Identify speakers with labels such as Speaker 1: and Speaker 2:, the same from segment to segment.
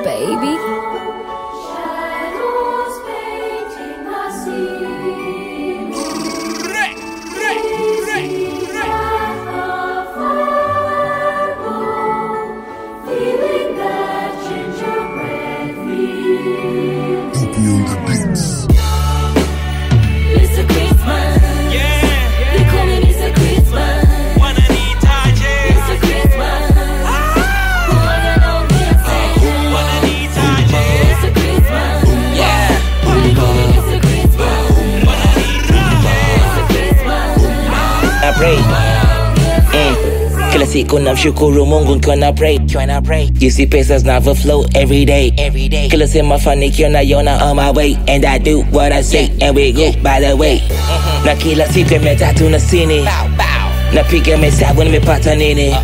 Speaker 1: baby.
Speaker 2: Shadows painting the scene. Feeling that gingerbread feel. Mr. Christmas. They call me Mr. Christmas. Mr. Christmas. Who are you know can't say? Mr. Christmas. They call me Mr. Christmas. Mr. Christmas.
Speaker 3: I pray mm. Kila siku namshukuru Mungu nikiwa na pray Nikiwa na pray Jinsi pesa zinavyo flow every day every day Kila sema mafanikio naiona on my way And I do what I say and we go by the way Na kila siku ya mia tatu na sini Napiga mahesabu nimepata nini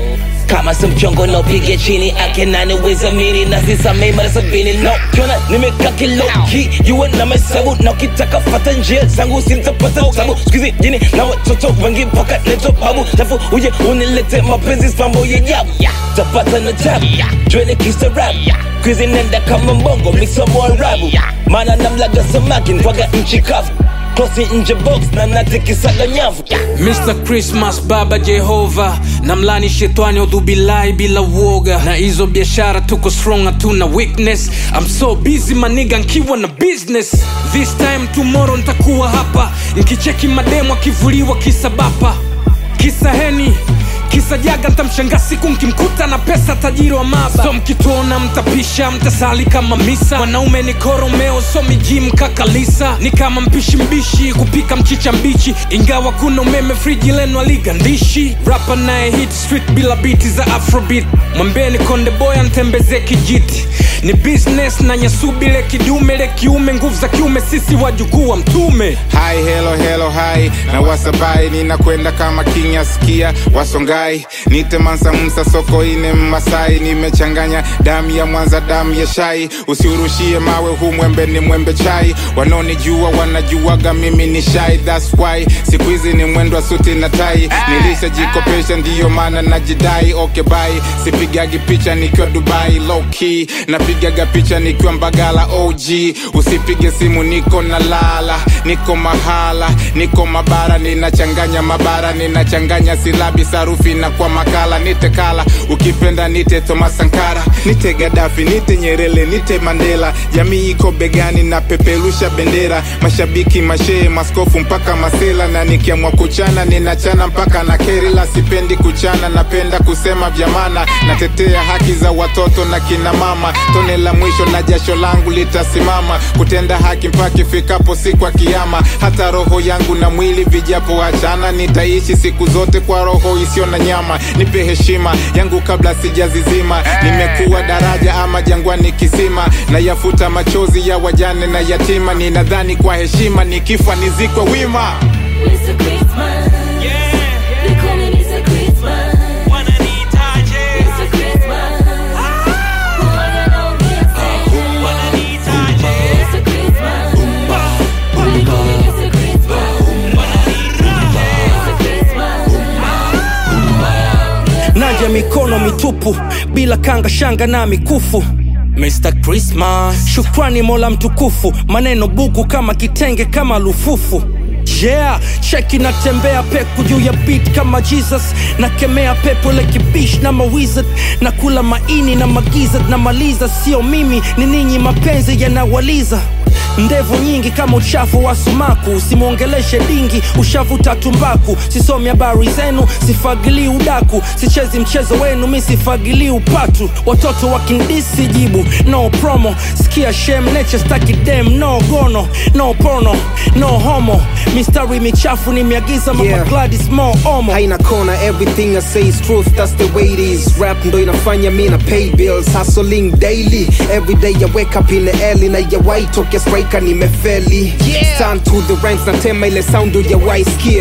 Speaker 3: kama si mchongo naopiga chini akenaniweza mini na sisamei mara sabini no kiona nimekaa kiloki yuwe na mahesabu na ukitaka fata njia zangu simtapata tabu skuizi jini na watoto wengi mpaka neto babu tafu uje unilete mapenzi spambo ya jabu tapata na tabu jwene kisa rap skuizi nenda kama mbongo misomo arabu maana namlaga samaki ntwaga nchi kavu klosi nje box na natikisaga nyavu
Speaker 4: Mr. Christmas Baba Jehova na mlani shetani udhubilai bila woga na hizo biashara tuko strong hatuna weakness I'm so busy maniga nkiwa na business this time tomorrow ntakuwa hapa nkicheki mademu akivuliwa kisa bapa kisa heni kisa jaga ntamshanga siku mkimkuta na pesa tajiri wa maba so mkituona mtapisha mtasali kama misa wanaume ni koromeo so mijim kakalisa ni kama mpishi mbishi kupika mchicha mbichi ingawa kuna umeme friji lenu aligandishi rapa naye hit street bila biti za afrobeat mwambeni konde boy antembeze kijiti ni business na nyasubile kidume le kiume nguvu za kiume sisi wajukuu wa mtume
Speaker 5: Hi, hello, hello, hi na wasabai ninakwenda kama king askia wasongai nite mansa msa soko ine mmasai nimechanganya damu ya mwanza damu ya shai usiurushie mawe hu mwembe ni mwembe chai wanaonijua wanajuaga mimi ni shai that's why siku hizi ni mwendo wa suti na tai nilishajikopesha ndiyo maana najidai okay bye sipigagi picha nikiwa dubai low key napigaga picha nikiwa mbagala og usipige simu niko na lala niko mahala niko mabara ninachanganya mabara ninachanganya silabi sarufi na kwa makala nite kala ukipenda nite thomas sankara nite gadafi nite nyerele nite mandela jamii iko begani na peperusha bendera mashabiki mashee maskofu mpaka masela na nikiamwa kuchana ninachana mpaka na kerila sipendi kuchana napenda kusema vyamana natetea haki za watoto na kina mama tone la mwisho na jasho langu litasimama kutenda haki mpaka ifikapo siku ya kiama hata roho yangu na mwili vijapo achana nitaishi siku zote kwa roho isiyo na nyama nipe heshima yangu kabla sijazizima nimekuwa daraja ama jangwani kisima na yafuta machozi ya wajane na yatima ninadhani kwa heshima nikifa nizikwe wima
Speaker 2: Mr. Christmas. They call me Mr. Christmas. Mr. Christmas. Who are you know can't say? Mr. Christmas. They call me Mr. Christmas. Mr. Christmas.
Speaker 4: naja mikono mitupu bila kanga shanga na mikufu Mr. Christmas. Shukrani mola mtukufu, maneno bugu kama kitenge kama lufufu yeah cheki natembea peku juu ya beat kama jesus nakemea pepo lekibish na mawizard na kula maini na magizard na maliza sio mimi ni ninyi mapenzi yanawaliza ndevu nyingi kama uchafu wa sumaku usimwongeleshe dingi ushavuta tumbaku sisomi habari zenu sifagilii udaku sichezi mchezo wenu mi sifagilii upatu watoto wakindisi jibu no promo skia shem neche staki dem no gono no porno no homo mistari michafu nimeagiza mama
Speaker 6: Yeah.
Speaker 4: Gladys mo omo
Speaker 6: haina kona everything i say is truth that's the way it is rap ndo inafanya mi na pay bills hustling daily every day i wake up in the early na ya white toke striker nimefeli stand to the ranks na tema ile sound ya waisikia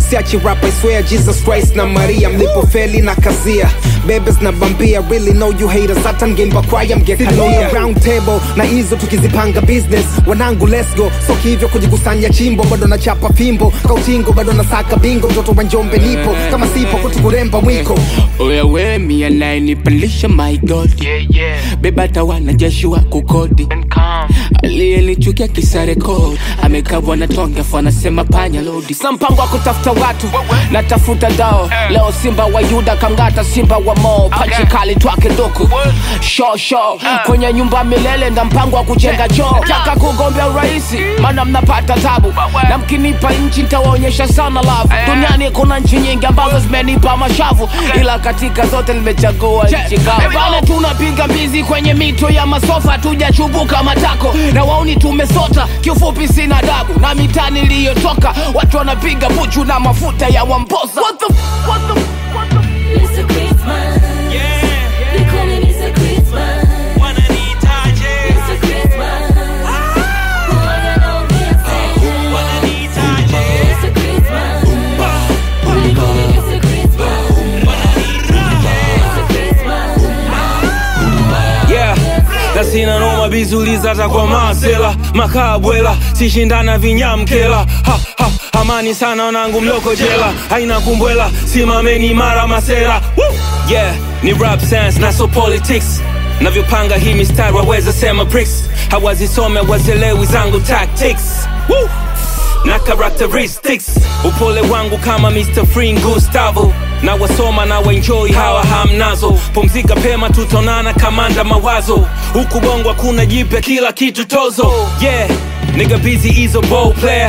Speaker 6: siachi rap I swear Jesus Christ na Maria mlipofeli na kazia bebes na bambia really know you haters hata ngemba kwaya mgekalia round table na hizo tukizipanga business wanangu let's go so hivyo kujikusanya chimbo bado na chapa fimbo kautingo bado na saka bingo mtoto wa njombe nipo kama sipo kutukuremba mwiko
Speaker 1: wewe mia naye nipandisha my god
Speaker 2: Yeah, yeah.
Speaker 1: beba tawana jeshi wa kukodi
Speaker 2: And calm.
Speaker 1: aliyenichukia kisa rekod amekabwa na tonge afu anasema panya lodi sa mpango wa kutafuta watu natafuta dao leo simba wa yuda kangata simba wa mo panchi kali twake duku sho sho kwenye nyumba milele nda mpango wa kujenga choo taka kugombea urahisi maana mnapata tabu na mkinipa nchi ntawaonyesha sana lavu duniani kuna nchi nyingi ambazo zimenipa mashavu ila katika zote nimechagua nchi kavu bana tunapiga mbizi kwenye mito ya masofa tujachubuka matako na wauni tumesota kiufupi sina dabu na mitaa niliyotoka watu wanapiga buchu na mafuta ya wambosa What the, what the, what the?
Speaker 2: It's a Christmas. They call it it's a Christmas. It's a Christmas. Who I got on here saying? It's a Christmas. They call it it's a Christmas. It's a Christmas.
Speaker 4: yeah na sina noma bizuliza hata kwa masela makabwela sishindana vinyamkela ha, ha, amani sana wanangu mloko jela haina kumbwela simameni mara masera Woo! yeah ni rap sense na so politics navyopanga hii mistari waweza sema bricks hawazisome wazelewi zangu tactics Woo! na characteristics upole wangu kama Mr. Free Gustavo na wasoma na waenjoy hawa hamnazo pumzika pema tutonana kamanda mawazo huku bongo hakuna jipya kila kitu tozo yeah nigga busy is a ball player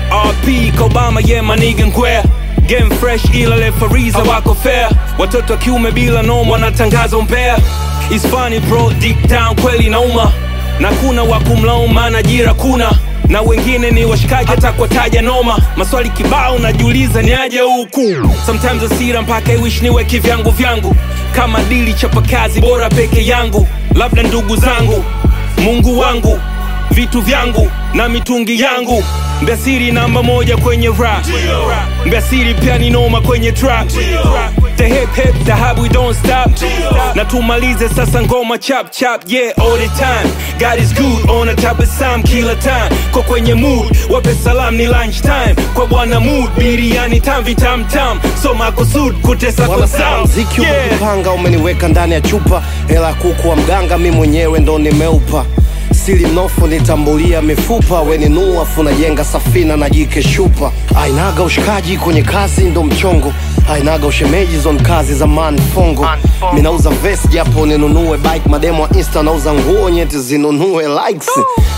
Speaker 4: RP Kobama yeah my nigga ngwea game fresh ila refariza wako fair watoto wa kiume bila noma wanatangaza umbea It's funny bro deep down kweli nauma na kuna wa kumlaumu maana ajira kuna na wengine ni washikaji hata kuwataja noma maswali kibao najiuliza ni aje huku sometimes asira mpaka iwish niwe kivyangu vyangu kama dili chapa kazi bora peke yangu labda ndugu zangu mungu wangu vitu vyangu na mitungi yangu mbiasiri namba moja kwenye rap mbiasiri pia ni noma kwenye trap the hip hip the hub we don't stop na tumalize sasa ngoma chap chap yeah all the time God is good on a tabasamu kila time kwa kwenye mood wape salam ni lunch time kwa bwana mood biriani tamvi tam tam so makusud kutesa kwa
Speaker 7: wanasema
Speaker 4: sound
Speaker 7: mziki
Speaker 4: yeah.
Speaker 7: umekupanga umeniweka ndani ya chupa hela ya kuku wa mganga mi mwenyewe ndo nimeupa sili mnofu nitambulia mifupa weninua afu najenga safina na jike shupa ainaga ushikaji kwenye kazi ndo mchongo ainaga ushemeji zon kazi za manfongo minauza vest japo ninunue bike mademo wa insta nauza nguo nyeti zinunue likes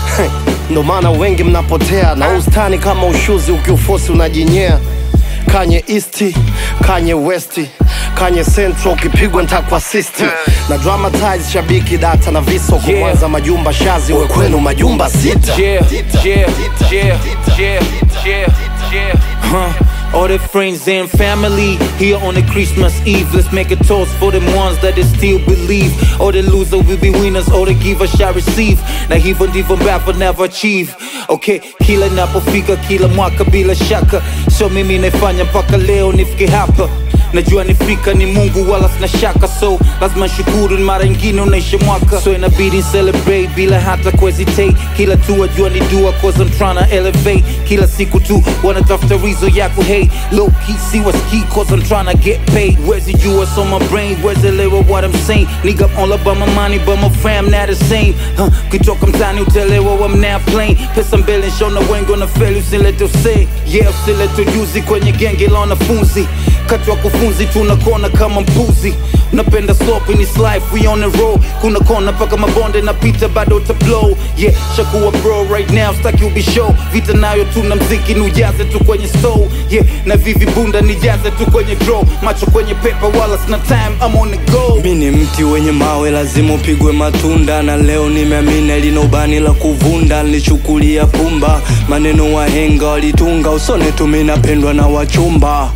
Speaker 7: ndo maana wengi mnapotea na ustani kama ushuzi ukiufosi unajinyea kanye east kanye west kanye central ukipigwa ntakwa sisti na dramatize shabiki data na visoko
Speaker 4: Yeah.
Speaker 7: kwanza majumba shazi we kwenu majumba sita
Speaker 4: Yeah, yeah, yeah, yeah, yeah, yeah. Huh. All the friends and family here on the Christmas Eve. Let's make a toast for them ones that they still believe. All the loser will be winners, all the giver shall receive. Na hivyo ndivyo mbavyo never achieve. Okay, kila napofika kila mwaka bila shaka, so mimi naifanya mpaka leo nifike hapa. Najua nifika ni Mungu wala sina shaka, so lazima shukuru, ni mara ingine unaisha mwaka, so inabidi celebrate bila hata kuhesitate. Kila tu wajua ni dua, cause I'm tryna elevate. Kila siku tu wanatafuta reason ya ku hate. Low key see what's key, cause I'm tryna get paid. Where's it you, what's on my brain? Where's the lyric, what I'm saying? Nigga, I'm all about my money, but my fam not the same. Huh, kutoka mtani utelewa I'm now playing. Pesa mbele nshona wengi wanafeli, usilete usee. Yeah, usilete ujuzi kwenye genge la wanafunzi. Kati wakufunzi tunakona kama mpuzi. Unapenda slope in this life, we on the road. Kuna kona paka mabonde na pita bado uta blow. Yeah, shakuwa bro right now, staki ubi show. Vita nayo tuna mziki nujaze tu kwenye stove. Yeah, na vivi bunda nijaze tu kwenye draw. Macho kwenye paper wala sina time, I'm on the go.
Speaker 8: mi ni mti wenye mawe lazima upigwe matunda na leo nimeamini lina ubani la kuvunda nilichukulia pumba maneno wahenga walitunga usone tu mi napendwa na wachumba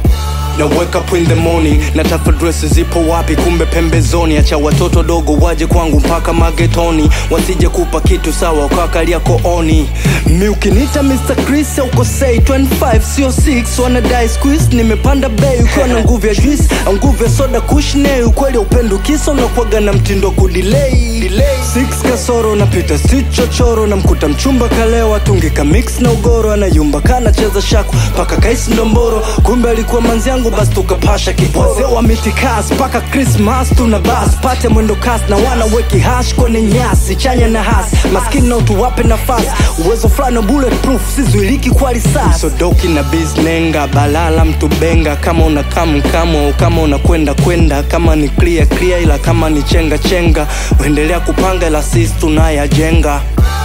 Speaker 8: na wake up in the morning na tafuta dress zipo wapi kumbe pembezoni acha watoto dogo waje kwangu mpaka magetoni wasije kupa kitu sawa ukakalia kooni mi ukinita Mr. Chris aukosei 25 sio 6 wanadai squeeze nimepanda bei ukiwa na nguvu ya juice au nguvu ya soda kushne ukweli upendo kisa unakuwaga na mtindo wa kudelay Six kasoro napita si chochoro namkuta mchumba kalewa tungika mix na ugoro anayumba kanacheza shaku paka kaisi ndomboro kumbe alikuwa manzi yangu basi tukapasha kipwazee wa mitikas mpaka krismas tuna bas pate mwendo kas na wana weki hash kwenye nyasi chanya na has maskini na utuwape nafasi uwezo fulani wa bulletproof sizuiliki kwa risasi sodoki na biznenga balala mtu benga kama una kamu kamu au kama unakwenda kwenda kama ni clear clear ila kama ni chenga chenga uendelea kupanga ila sisi tunayajenga